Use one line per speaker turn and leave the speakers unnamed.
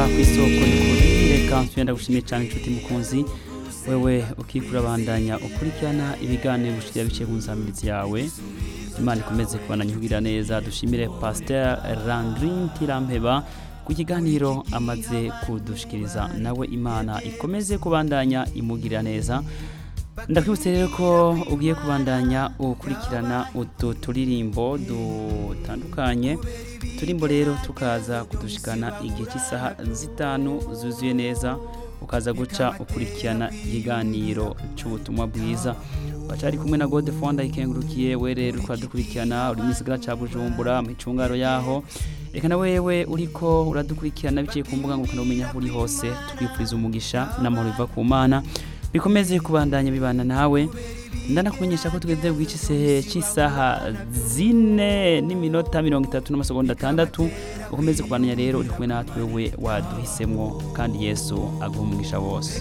ku isoko y'ukuri reka nsubira gushimiye cyane inshuti mukunzi wewe ukikura bandanya ukurikirana ibiganiro bishya biciye ku nsamiritsi yawe imana ikomeze kubandanya ihugira neza dushimire pasteur Landrin Tirampeba ku kiganiro amaze kudushikiriza nawe imana ikomeze kubandanya imugirira neza ndakwibutse rero ko ugiye kubandanya ukurikirana utu turirimbo dutandukanye turimbo rero tukaza kudushikana igihe cy'isaha zitanu zuzuye neza ukaza guca ukurikirana ikiganiro cy'ubutumwa bwiza bacari kumwe na gode fonda ikengurukiye we rero uradukurikirana uri mu gisigara cya bujumbura mu icungaro yaho reka na wewe uriko uradukurikirana biciye ku mbuga ngurukanabumenyi aho uri hose twifuriza umugisha n'amahoro biva ku mana bikomeze kubandanya bibana nawe ndanakumenyesha ko tugeze bw'ici sehe cy'isaha zine n'iminota mirongo itatu n'amasegonda atandatu ukomeze kubandanya rero uri kumwe natwe we waduhisemo kandi yesu aguha umugisha wose